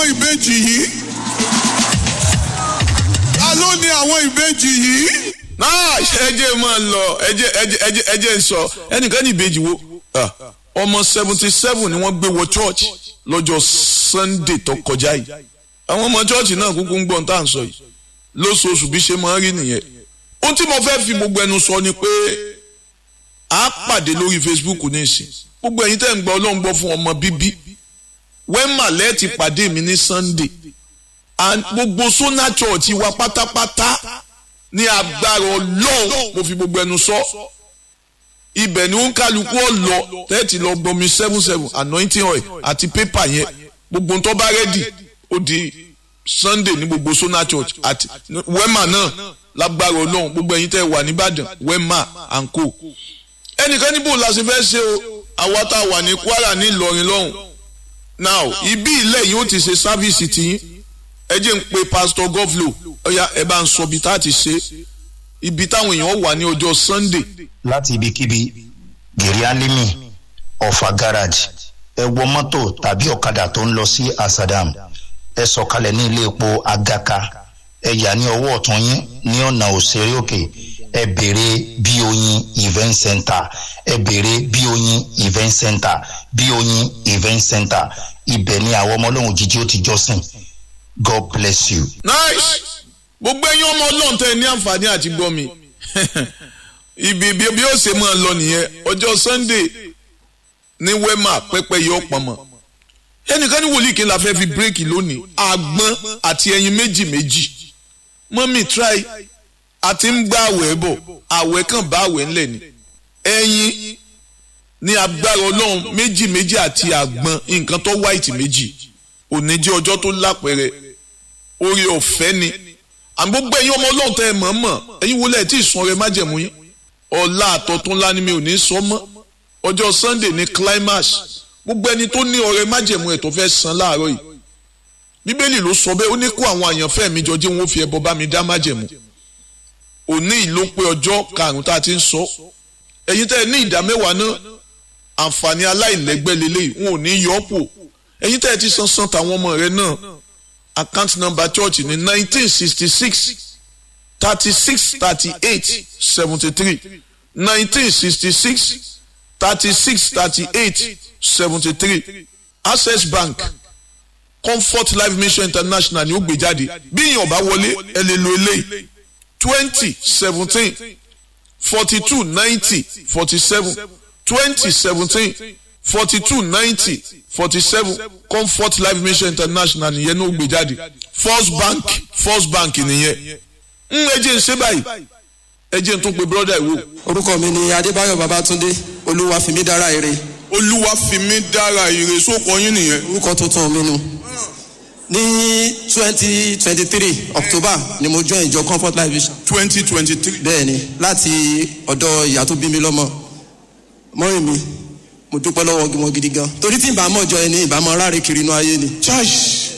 àwọn ìbejì yìí ta ló ní àwọn ìbejì yìí. náà ẹjẹ máa lọ ẹjẹ ẹjẹ ẹjẹ ẹjẹ ń sọ ẹnìkan ní ìbejì wo Ah, ọmọ seventy seven ni wọ́n gbé wọ church lọ́jọ́ sunday tó kọjá yìí àwọn ọmọ church náà kúkú ń gbọ́n tá à ń sọ yìí lóṣooṣù bí ṣe máa ń rí nìyẹn ohun tí mo fẹ́ fi gbogbo ẹnu sọ ni pé a pàdé lórí facebook nísìn gbogbo ẹ̀yin tẹ́ ń gbọ́ ọlọ́run gbọ́ fún ọmọ bíbí wẹ́mà lẹ́ẹ̀tì pàdé mi ní sunday and gbogbo sona church wa pátápátá ní agbára ọlọ́run mo fi gbogbo ẹnu sọ ibẹ̀ ni ó ń kálukú ọ̀lọ́ tẹ́ẹ̀tì lọ gbọmi seven seven anointing oil àti pépà yẹn gbogbo tó bá rẹ́dì ó di sunday ní gbogbo sona church àti wema náà lágbára ọlọ́run gbogbo ẹ̀yin tẹ́ wà nìbàdàn wema and co ẹnìkan níbo la ṣe fẹ́ ṣe o àwa tá a wà ní kwara ní ìlọrin lọ́hùn now ibi ilẹ̀ yìí ó ti ṣe sáfíìsì tiyín ẹ jẹ́ ń pe pastor govlo ọ̀ya ẹ bá ń sọ ibi tá a ti ṣe ibi táwọn èèyàn wà ní ọjọ́ sunday láti ibikíbi gèrè alimi ọ̀fà garage ẹ wọ mọ́tò tàbí ọ̀kadà tó ń lọ sí asadam ẹ sọ̀kalẹ̀ ní ilé epo agaka ẹ yà ní ọwọ́ ọ̀tún yín ní ọ̀nà òṣèré òkè ẹ béèrè bí oyin event center ẹ béèrè bí oyin event center bí oyin event center ibẹ̀ ni àwọn ọmọ ọlọ́run jíjí ó ti jọ́sìn god bless you. nice gbogbo ẹyin ọmọ ọlọ́run tẹ ní àǹfààní àti gbọ́ mi ibi bí bí ó ṣe máa lọ nìyẹn ọjọ́ sunday ní wema pẹ́pẹ́ yọ pọ̀nmọ́ ẹnìkan ní wòlíì kí n la fẹ́ fi bírèkì lónìí àgbọn àti ẹyin méjì méjì mọ́mí try àti ń gbá àwẹ̀ bọ̀ àwẹ̀ kan bá àwẹ̀ ńlẹ̀ ni ẹyin ní agbára ọlọ́run méjì méjì àti àgbọn nǹkan tó white méjì òní jẹ́ ọjọ́ tó lápẹ̀rẹ̀ orí ọ̀fẹ́ ni àmì gbogbo ẹ̀yin ọmọ ọlọ́run tẹ́ ẹ mọ̀ mọ̀ ẹ̀yin wọlé ẹ̀ tí ì sun ọrẹ májẹ̀mú yín ọ̀la àtọ̀tún ńlá ni mi ò ní sọ mọ́ ọjọ́ sunday ní climax gbogbo ẹni tó ní ọrẹ májẹ̀mú ẹ̀ tó fẹ́ san láàárọ̀ yìí bíbélì ló sọ bẹ́ẹ̀ ó ní kó àwọn àyànfẹ́ mi jọ jẹ́ wọn ó fi ẹbọ bá mi dá májẹ̀mú òní ìló pé ọjọ́ karùn-ún tá a ti ń sọ ẹ̀yin tẹ́ ẹ ní ìdá mẹ́wàá náà àǹfààní aláìlẹ́gbẹ́ lélẹ́yìí wọn ò ní yọ ọ́ pò ẹ̀yin tẹ́ ẹ ti san san tàwọn ọmọ rẹ náà account number church ní nineteen sixty six thirty six thirty eight seventy three nineteen sixty six thirty six thirty eight seventy three access bank comfort life mission international ni ó gbé jáde bí èèyàn bá wọlé ẹ lè lo eléyìí twenty seventeen forty two ninety forty seven twenty seventeen forty two ninety forty seven comfort life mission international nìyẹn ní ó gbé jáde first bank first bank nìyẹn ń ẹjẹ ń ṣe báyìí ẹjẹ ń tún pe brother ìwò. orúkọ mi ni adébáyọ̀ babatunde olúwa fìmí dára ire olúwa fi mí dára ire sóko yín nìyẹn. orúkọ tuntun mi nu ní twenty twenty three october ni mo join ìjọ comfort life vision twenty twenty three. bẹ́ẹ̀ ni láti ọ̀dọ̀ ìyá tó bí mi lọ́mọ mọ́rin mi mo dúpẹ́ lọ́wọ́ wọn gidi gan torí tí ìbámu ọjọ́ ẹni ìbámu aráre kiri inú ayé ni church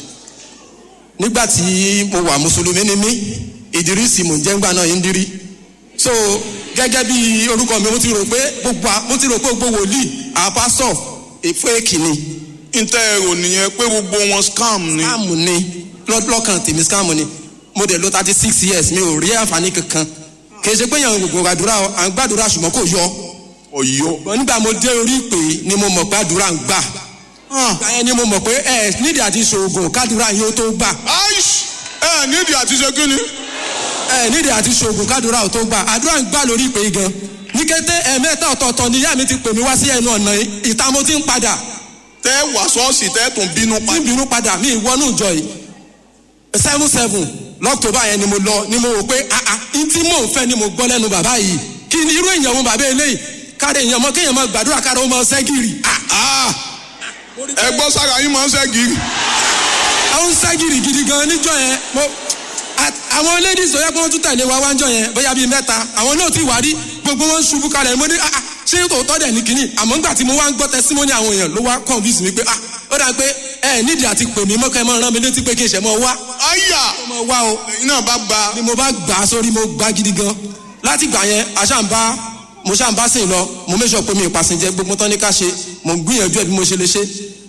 nígbà tí mo wà mùsùlùmí ni mí ìdírísì mò ń jẹ́ ńgbà náà yín dírí so gẹ́gẹ́ bí orúkọ mi mo ti rò pé gbogbo à- mo ti rò pé gbogbo wòlíì àpásọ̀ èfó èkìní ntẹ ẹrọ nìyẹn pé gbogbo wọn scam ni. scam ni lọ́- lọ́kàn tèmi scam ni mo dẹ̀ lo thirty six years mi ò rí àǹfààní kankan kì í ṣe pé yàn gbogbo àdúrà à ń gbàdúrà ṣùgbọ́n kò yọ ọ̀yọ́. Ṣùgbọ́n nígbà mo dé orí ìpè ni mo mọ̀ pé àdúrà ń gbà ìgbà yẹn ni mo mọ̀ pé ẹ nídìí àti ṣoògùn kádùrà yóò tó gbà aish ẹ nídìí àti ṣe kí ni. ẹ nídìí àti ṣoògùn kádùrà ò tó gbà àdúrà ń gbà lórí ìpè yìí gan ní kété ẹ̀ẹ̀mẹ́ta ọ̀tọ̀ọ̀tọ̀ ni ìyá mi ti pè mí wá sí ẹnu ọ̀nà yìí ìta mo ti ń padà tẹ́ wà sọ́ọ̀sì tẹ́ tún bínú tí pa. ń bínú padà mí ìwọ́nú ìjọ yìí seven seven lọ́kítọ́bà yẹn ni mo lọ ni mo wò pé àà n tí mò ń fẹ́ ni mo gbọ́ lẹ́nu bàbá yìí kí ni irú èèyàn wo bàbá eléyìí káre èèyàn mọ kéèyàn mọ gbàdúrà káre ó mọ sẹ́gìrì Ah, ẹ gbọ́ sára yín máa ń ṣẹ́gi. àwọn sẹ́gìrì gidi gan níjọ yẹn mo a- àwọn ladies tó yẹ kí wọ́n tún tẹ̀lé wa wájọ yẹn bóyá bíi mẹ́ta àwọn náà ti wà rí gbogbo wọn ṣubú kalẹ̀ mo ní ah, ah, ṣé tòótọ́ dẹ̀ ní kínní àmọ́ ńgbà tí mo wá ń gbọ́ testimony àwọn èèyàn ló wá convince mi pé ah ó dà pé ẹ nídìí àti pè mí mọ́kẹ́ mọ́ rán mi létí pé kí n ṣẹ̀ mọ́ wá àyà mọ́ wá o ẹ̀yin náà bá gba. ni mo bá gbà á sórí mo gbà gidi gan láti gbà yẹn àṣàǹbá mo ṣàǹbá sìn lọ mo méṣọ pé mi ìpàsìnjẹ gbogbo tán ní ká ṣe mo gbìyànjú ẹ bí mo ṣe lè ṣe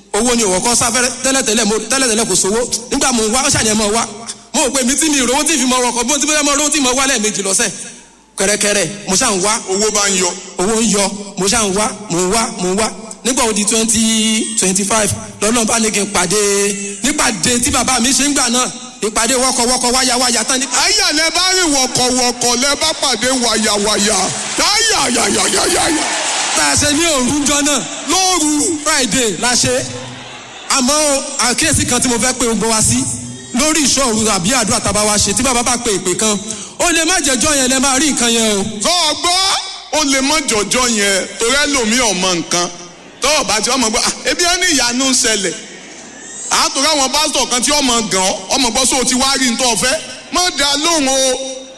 owó ni òwò kan sáfẹ́rẹ́ tẹ́lẹ̀tẹ́lẹ̀ mo tẹ́lẹ̀tẹ́lẹ̀ kò sówó nígbà mo wá ṣàyẹn mọ̀ wá mo rò pé mi tí mi ìrówó tí fi mọ ọkọ̀ bí mo ti bẹ́ẹ̀ mọ owó tí mo wá lẹ́ẹ̀mejì lọ́sẹ̀ kẹrẹkẹrẹ mo ṣà ń wá owó bá ń yọ owó ń yọ mo ṣà ń wá mo ń wá mo ń wá nígbà wo di twenty twenty five lọ́nà bá ní kí n pàdé nípàdé tí bàbá mi ṣe ń gbà náà ìpàdé wọ́kọ̀wọ́kọ̀ wáyáwáyá tán ní. àyà lẹ bá rìn wọ̀kọ̀wọ̀kọ̀ lẹ bá pàdé wàyàwàyà táyà yàyàyàyà tá a ṣe ní òru jọ náà lóru friday la ṣe àmọ́ àkíyèsí kan tí mo fẹ́ pé gbogbo wa sí lórí ìṣòro àbí àdúrà tá a bá wa ṣe tí bàbá bá pe ìpè kan ó lè má jẹjọ́ yẹn lẹ máa rí nǹkan yẹn o. tó o gbọ́ ó lè mọ jọjọ yẹn torí ẹlòmíì ọmọ nǹkan tó o bá ti ọmọ gbọ́ "Ah, ebi ẹni ìyanu ń ṣẹlẹ̀ àtòrí àwọn pásítọ̀ kan tí ọmọ gàn ọ́ ọmọ gbọ́ sóò ti wá rí nítorí ọ̀fẹ́ mọ̀ dá lóhùn o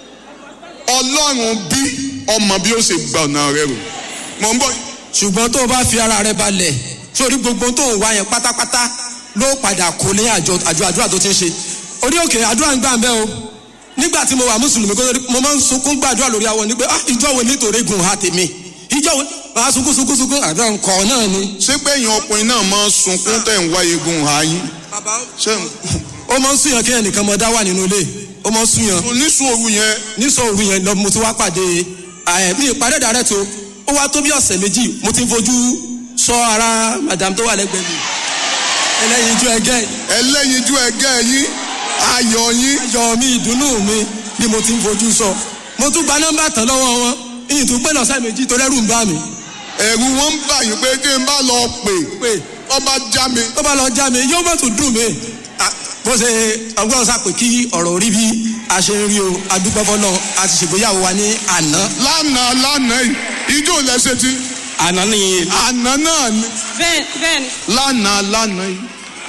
ọlọ́run bí ọmọ bí ó ṣe gba ọ̀nà rẹ rò mọ̀ ń bọ̀ ṣùgbọ́n tó o bá fi ara rẹ balẹ̀ sórí gbogbo tó ń wá yẹn pátápátá ló padà kó lé àjọ àjọ àdúrà tó ti ń ṣe orí òkè àdúrà ń gbà ń bẹ́ o nígbà tí mo wà mùsùlùmí kó tó di- mo máa ń sunkún gbàdúrà lórí àwọn ni pé ah ìjọ wo nítorí gùn ha tèmi ìjọ wo máa sunkún sunkún sunkún àdúrà ńkọ náà ni. ṣé pé èèyàn ọkùnrin náà máa ń sunkún tẹ̀ ń wá egun ààyè ṣé ó máa ń súnyàn kí ẹnìkan mọ dá wà nínú ilé ó máa ń súnyàn oníṣòro yẹn nísọ òru yẹn lọ mo ti wá pàdé ẹ mi ìpàdé dàrẹ́ tó ó wá tó bí ọ̀sẹ̀ méjì mo ti ń fojú sọ ara madam tó wà lẹ́gbẹ̀ẹ́ mi ẹlẹ́yin ijó ẹgẹ́ ẹlẹ́yinjú ẹgẹ́ yín ayọ̀ yín ayọ̀ mi ìdùnnú mi ni mo ti ń fojú sọ mo tún gba nọ́mbà tán lọ́wọ́ wọn ìyìn tó pé lọ́sẹ̀ méjì tó rẹ́rù ń bá mi ẹ̀rù wọn ń bà yín pé kí n bá lọ pè pé ọba já mi tó bá lọ já mi yóò mọ̀ tún dùn mí Ah, bó ṣe ọgbọ́n sàpè kí ọ̀rọ̀ orí bí a ṣe ń rí o adúgbọ́fọ́ náà a ti ṣègbéyàwó wa ní àná lánàá lánàá yìí ijó lẹ́sẹ̀ tí àná nìyẹn àná náà ni bẹ́ẹ̀ bẹ́ẹ̀ ni lánàá lánàá yìí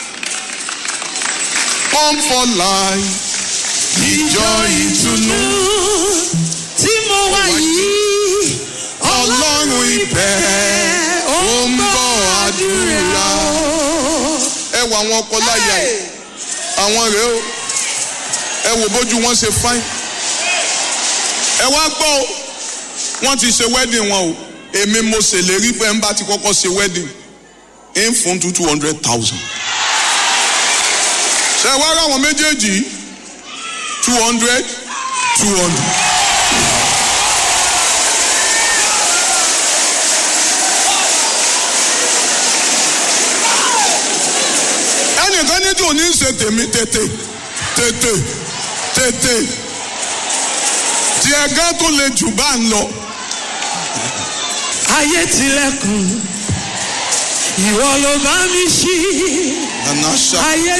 come for life ìjọ ìtùnú tí mo wá yìí ọlọ́run ìbẹ̀ ó ń bọ̀ àdúrà ẹ wo àwọn ọkọ láyà yìí àwọn rèé o ẹ wò bójú wọn ṣe fáìn ẹ wá gbọ́ o wọ́n ti ṣe wedding wọn o èmi mo ṣèlérí pé ń bá ti kọ́kọ́ ṣe wedding ń fún two two hundred thousand ṣe wá rà wọn méjèèjì two hundred two hundred. ẹnìkan ní tí ò ní ṣe tèmi tètè tètè tètè tí ẹgá tó le jù bá ń lọ. ayé tilẹ̀kùn ìwọ ló bá mi ṣí Àná ṣá. ayé